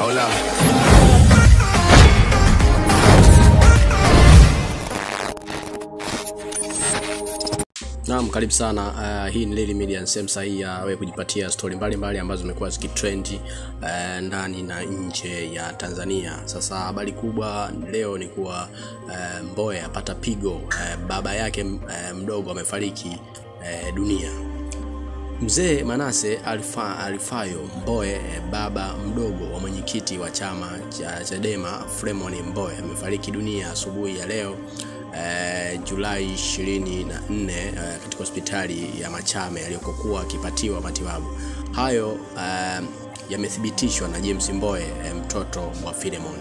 Hold up. Naam, karibu sana. Uh, hii ni Lili Media, sehemu sahihi ya wewe kujipatia stori mbalimbali ambazo zimekuwa zikitrendi uh, ndani na nje ya Tanzania. Sasa habari kubwa leo ni kuwa uh, Mbowe apata pigo uh, baba yake uh, mdogo amefariki uh, dunia. Mzee Manase Alfa, Alfayo Mbowe eh, baba mdogo wa mwenyekiti wa chama cha Chadema Freeman Mbowe amefariki dunia asubuhi ya leo eh, Julai 24 eh, katika hospitali ya Machame aliyokokuwa akipatiwa matibabu. Hayo eh, yamethibitishwa na James Mbowe eh, mtoto wa Philemon.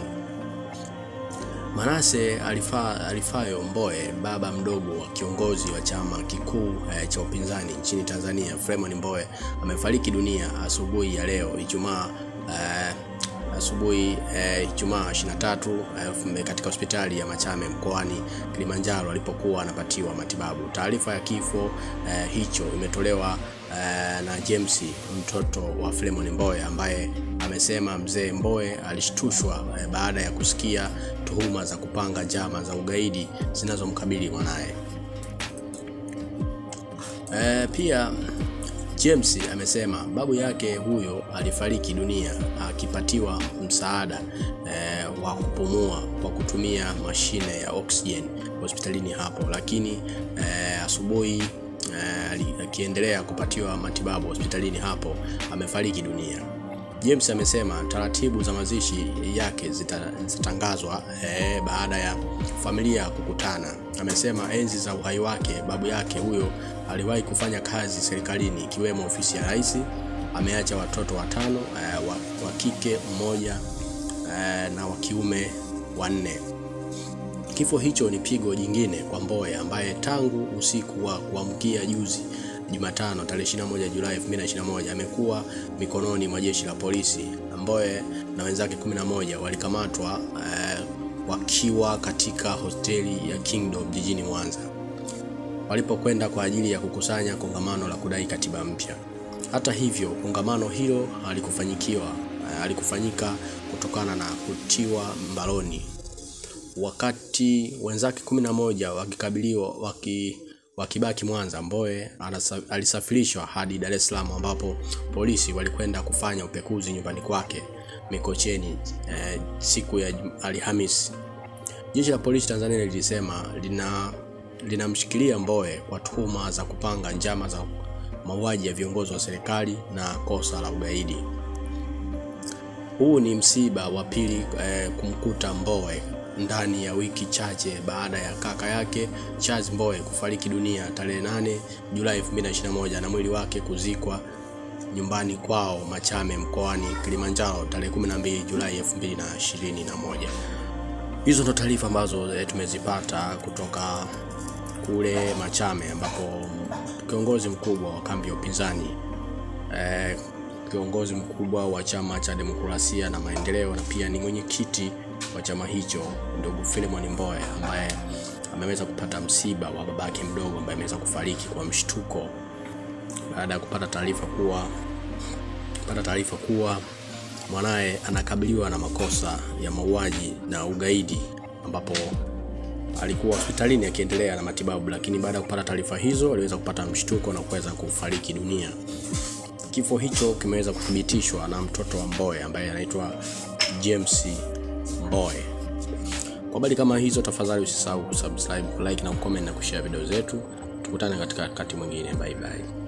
Manase Alifa, Alifayo Mbowe baba mdogo wa kiongozi wa chama kikuu eh, cha upinzani nchini Tanzania Freeman Mbowe amefariki dunia asubuhi ya leo Ijumaa eh, asubuhi eh, Ijumaa 23 eh, katika hospitali ya Machame mkoani Kilimanjaro alipokuwa anapatiwa matibabu. Taarifa ya kifo eh, hicho imetolewa eh, na James mtoto wa Freeman Mbowe ambaye amesema mzee Mbowe alishtushwa eh, baada ya kusikia tuhuma za kupanga njama za ugaidi zinazomkabili mwanaye. Eh, pia James amesema babu yake huyo alifariki dunia akipatiwa msaada eh, wa kupumua kwa kutumia mashine ya oxygen hospitalini hapo, lakini eh, asubuhi eh, akiendelea kupatiwa matibabu hospitalini hapo amefariki dunia. James amesema taratibu za mazishi yake zitatangazwa eh, baada ya familia kukutana. Amesema enzi za uhai wake babu yake huyo aliwahi kufanya kazi serikalini ikiwemo ofisi ya rais. Ameacha watoto watano eh, wa, wa kike mmoja eh, na wa kiume wanne. Kifo hicho ni pigo jingine kwa Mbowe ambaye tangu usiku wa kuamkia juzi Jumatano tarehe 21 Julai 2021 amekuwa mikononi mwa jeshi la polisi. Mbowe na wenzake 11 walikamatwa eh, wakiwa katika hoteli ya Kingdom jijini Mwanza walipokwenda kwa ajili ya kukusanya kongamano la kudai katiba mpya. Hata hivyo, kongamano hilo halikufanyikiwa halikufanyika kutokana na kutiwa mbaroni, wakati wenzake 11 wakikabiliwa waki wakibaki Mwanza. Mbowe alisafirishwa hadi Dar es Salaam ambapo polisi walikwenda kufanya upekuzi nyumbani kwake Mikocheni eh, siku ya Alhamisi. Jeshi la polisi Tanzania lilisema lina linamshikilia Mbowe kwa tuhuma za kupanga njama za mauaji ya viongozi wa serikali na kosa la ugaidi. Huu ni msiba wa pili eh, kumkuta Mbowe ndani ya wiki chache baada ya kaka yake Charles Mbowe kufariki dunia tarehe 8 Julai 2021 na mwili wake kuzikwa nyumbani kwao Machame mkoani Kilimanjaro tarehe 12 Julai 2021. Hizo ndo taarifa ambazo e, tumezipata kutoka kule Machame ambapo kiongozi mkubwa wa kambi ya upinzani e, kiongozi mkubwa wa chama cha demokrasia na maendeleo na pia ni mwenyekiti wa chama hicho ndugu Philemon Mbowe ambaye ameweza kupata msiba wa babake mdogo ambaye ameweza kufariki kwa mshtuko baada ya kupata taarifa kuwa kupata taarifa kuwa mwanaye anakabiliwa na makosa ya mauaji na ugaidi ambapo alikuwa hospitalini akiendelea na matibabu, lakini baada ya kupata taarifa hizo aliweza kupata mshtuko na kuweza kufariki dunia. Kifo hicho kimeweza kuthibitishwa na mtoto wa Mbowe ambaye anaitwa James Mbowe. Kwa habari kama hizo, tafadhali usisahau kusubscribe, like na kucomment na kushare video zetu. Tukutane katika wakati mwingine. Bye bye.